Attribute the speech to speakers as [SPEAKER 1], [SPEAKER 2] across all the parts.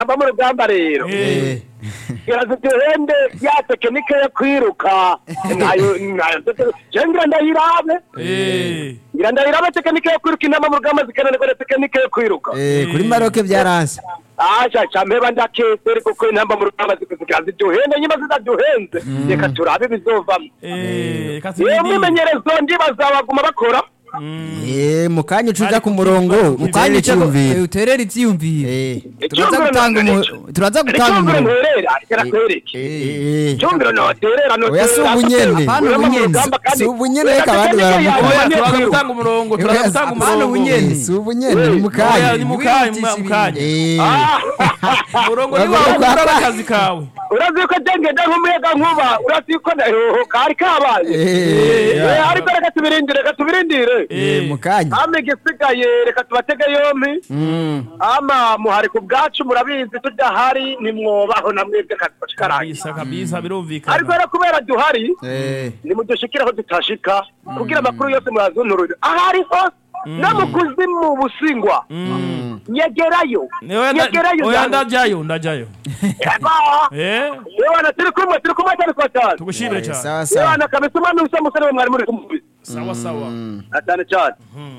[SPEAKER 1] intamba mu rugamba rero
[SPEAKER 2] Eh.
[SPEAKER 1] iraza duhende ya tekinike yo kwiruka nayo nayo je ngira ndayirabe
[SPEAKER 2] Eh.
[SPEAKER 1] ngira ndayirabe tekinike yo kwiruka intamba mu rugamba zikananirwa na tekinike yo kwiruka
[SPEAKER 3] Eh, kuri maroke byaranse
[SPEAKER 1] aja campeba ndakeseri kuko intamba mu rugamba zikuzikira ziduhende nyuma zidaduhenze reka turabe bizovamo
[SPEAKER 2] Eh. Kasi
[SPEAKER 1] yewe
[SPEAKER 2] nini?
[SPEAKER 1] mwimenyerezo ndibaza baguma bakora
[SPEAKER 2] Mm.
[SPEAKER 3] Eh, mu kanya ucuza
[SPEAKER 2] Ariko
[SPEAKER 3] ku murongo
[SPEAKER 2] kibazo-
[SPEAKER 3] ukanya icyumviro
[SPEAKER 4] uterera ivyiyumviro
[SPEAKER 3] Eh,
[SPEAKER 4] turaza gutanga umu- turaza gutanga
[SPEAKER 1] icyumviro
[SPEAKER 4] umurongo
[SPEAKER 1] nterera reka kwereke
[SPEAKER 3] eh,
[SPEAKER 1] icyumviro noterera
[SPEAKER 3] Oya, si ubunyene.
[SPEAKER 4] Apana ubunyene.
[SPEAKER 3] Si ubunyene, reka abandi baramuvuga.
[SPEAKER 2] Oya, turaza gutanga umurongo turaza gutanga
[SPEAKER 4] Apana
[SPEAKER 2] umurongo
[SPEAKER 4] ubunyene.
[SPEAKER 3] si ubunyene ni mu
[SPEAKER 2] Oya,
[SPEAKER 3] kanya
[SPEAKER 2] ni mu kanya mu- mu kanya
[SPEAKER 3] Eh,
[SPEAKER 2] umurongo ni
[SPEAKER 3] Uragomba
[SPEAKER 2] wawe
[SPEAKER 3] kwa-
[SPEAKER 2] ukora akazi kawe
[SPEAKER 1] urazi ko jengenda nk'umuyaga nkuba urazi ko ndaheho kari kabaye
[SPEAKER 3] eh,
[SPEAKER 1] Eh, ariko reka tubirindire reka tubirindire
[SPEAKER 3] eh, mu kanya
[SPEAKER 1] ama igisigaye reka tubatege yompi
[SPEAKER 3] Mm.
[SPEAKER 1] ama muhari ku bwacu murabizi tudahari nimwobaho na mwebwe kazi karangiye
[SPEAKER 2] kabisa kabisa
[SPEAKER 1] ariko
[SPEAKER 2] birumvikana
[SPEAKER 1] rero kubera duhari
[SPEAKER 3] Eh,
[SPEAKER 1] nimudushikire aho tutashika kugira amakuru yose murazunturire ahari hose no mu kuzimu busingwa nyegerayo
[SPEAKER 2] Oya, nda-
[SPEAKER 1] nyegerayo
[SPEAKER 2] oya
[SPEAKER 1] ndani.
[SPEAKER 2] ndajayo ndajayo
[SPEAKER 1] Eba!
[SPEAKER 2] Eh,
[SPEAKER 1] Yewana turi kumwe turi kumwe cyane kwa cyane
[SPEAKER 2] tugushimire
[SPEAKER 3] eh,
[SPEAKER 2] cyane
[SPEAKER 3] sawa sawa
[SPEAKER 1] Yewana kabisa umwami usa musore we mwari muri kumwe
[SPEAKER 2] sawa sawa
[SPEAKER 1] Na cyane cyane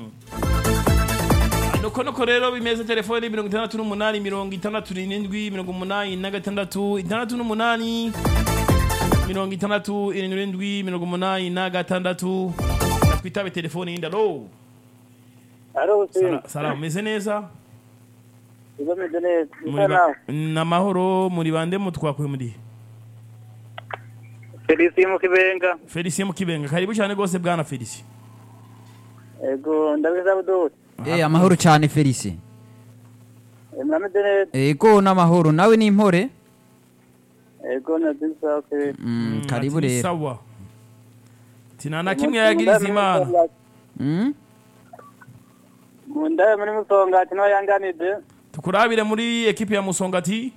[SPEAKER 2] nuko nuko rero bimeze telefoni mirongo itandatu n'umunani mirongo itandatu n'irindwi mirongo umunani na gatandatu itandatu n'umunani mirongo itandatu irindwi mirongo umunani na gatandatu twitabe telefoni yindi alo
[SPEAKER 5] Aro
[SPEAKER 2] Sala- salamu meze neza
[SPEAKER 5] igomeze neza
[SPEAKER 2] Muri ba- n'amahoro muri bande mutwakuye muri
[SPEAKER 5] Felicien mu kibenga
[SPEAKER 2] felicien mukibenga karibu cyane rwose bwana felicien
[SPEAKER 5] ego ndabiza budut
[SPEAKER 4] Eh, amahoro cyane Felice
[SPEAKER 5] mrameze neza
[SPEAKER 4] ego n'amahoro nawe ni impore
[SPEAKER 5] ego nabiza okay
[SPEAKER 4] Mm, karibu
[SPEAKER 2] Ati ni
[SPEAKER 4] rero
[SPEAKER 2] sawa tina na kimwe yagiriza imana
[SPEAKER 4] Mm?
[SPEAKER 5] munda muri musonga ati no yanganide
[SPEAKER 2] tukurabire muri ekipe ya musongati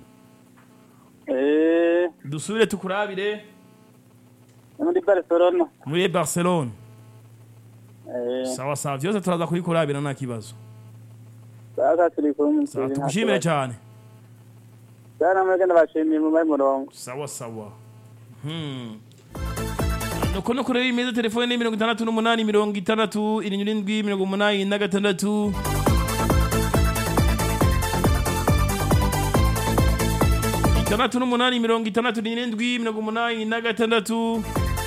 [SPEAKER 5] eh
[SPEAKER 2] dusubire tukurabire
[SPEAKER 5] muri Barcelona
[SPEAKER 2] muri barcelone
[SPEAKER 5] eh
[SPEAKER 2] sawa sawa byose turaza kubikurabira nta kibazo
[SPEAKER 5] sasa turi kumwe
[SPEAKER 2] sawa tugushimire cyane
[SPEAKER 5] cyane mwege ndabashimiye mu mai murongo
[SPEAKER 2] sawa sawa Hmm. nuko nuko rero imeze telefone ni mirongo itandatu n'umunani mirongo itandatu irindwi mirongo umunani na gatandatu itandatu n'umunani mirongo itandatu n'irindwi mirongo umunani na gatandatu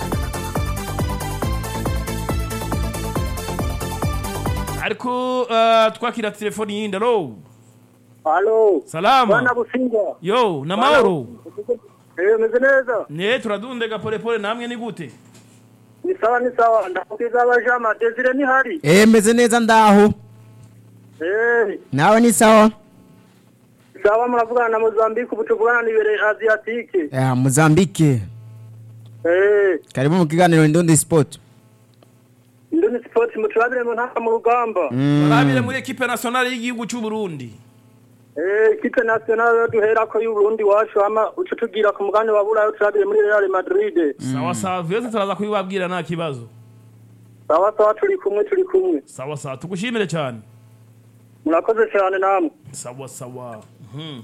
[SPEAKER 2] ariko uh, twakira telefoni yindi alo
[SPEAKER 5] Halo
[SPEAKER 2] salama
[SPEAKER 5] bana businga
[SPEAKER 2] yo namahoro
[SPEAKER 5] eh meze neza
[SPEAKER 2] ne turadundega polepole namwe ni gute
[SPEAKER 5] ni sawa ni sawa ndakukiza abajama Desire ni hari
[SPEAKER 3] eh, meze neza ndaho
[SPEAKER 5] eh
[SPEAKER 3] nawe ni sawa
[SPEAKER 5] sawa muravugana na Mozambique ubu tuvugana n'ibere Asiatique
[SPEAKER 3] Eh, Mozambique
[SPEAKER 5] eh
[SPEAKER 3] karibu mu kiganiro Ndundi Sport
[SPEAKER 5] Indoni Sport muturabire mu ntaka mu rugamba
[SPEAKER 2] barabire muri ekipe nationale y'igihugu cy'u Burundi
[SPEAKER 5] Eh, ikipe nationale duhera ko y'Uburundi wacu ama uco tugira ku mugani wa Burayi turabire muri Real Madrid.
[SPEAKER 2] sawa sawa vyose turaza kubibabwira nta kibazo
[SPEAKER 5] Sawa sawa turi kumwe turi kumwe.
[SPEAKER 2] sawa sawa tugushimire cyane
[SPEAKER 5] Murakoze cyane namwe.
[SPEAKER 2] sawa sawa Mhm.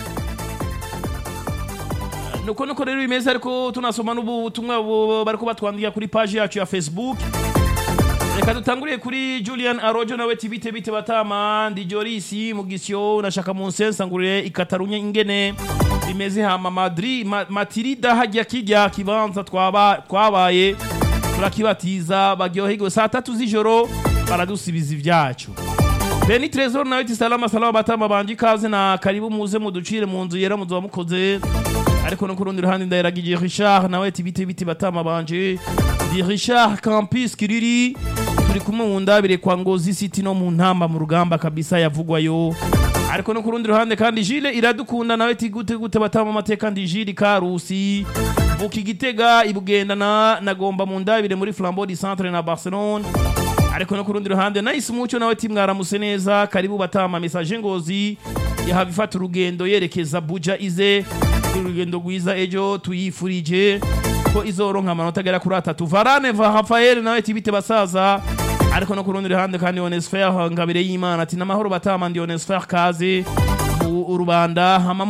[SPEAKER 2] nuko nuko rero bimeze ariko tunasoma n'ubutumwa bu- bariko batwandika kuri page yacu ya facebook reka dutanguriye kuri julian arojo nawe tibite bite batama ndi jorisi mugisyo nashaka mu nsensa ngurire ikatarunya ingene bimeze hama madri ma, matirida hajya kijya kibanza twaba twabaye turakibatiza baryoherwe saa tatu z'ijoro baradusibiza ibyacu Beni Trezor nawe ati salama salama batama banje ikaze na karibu muze muducire mu nzu yera muzo mukoze ariko no kurundi ruhande ndayiragiye Richard nawe ati bite bite batama banje di Richard Campus Kiriri turi kumwe mu ndabire kwa Ngozi City no mu ntamba mu rugamba kabisa yavugwayo ariko no kurundi ruhande kandi Gilles iradukunda nawe ati gute gute batama amateka kandi Gilles Karusi Buki Gitega ibugendana nagomba mu ndabire muri Flambeau du Centre na Barcelone ariko no ku rundi ruhande nice mucyo nawe ati mwaramuse neza karibu batama message ngozi yahava ifata urugendo yerekeza buja ize urugendo rwiza ejo tuyifurije ko izoronka amanota agera kuri atatu varane va rafael nawe ati bite basaza ariko no ku rundi ruhande kandi onesfer ngabire y'imana ati n'amahoro batama ndi onesfer kaze mu rubanda hama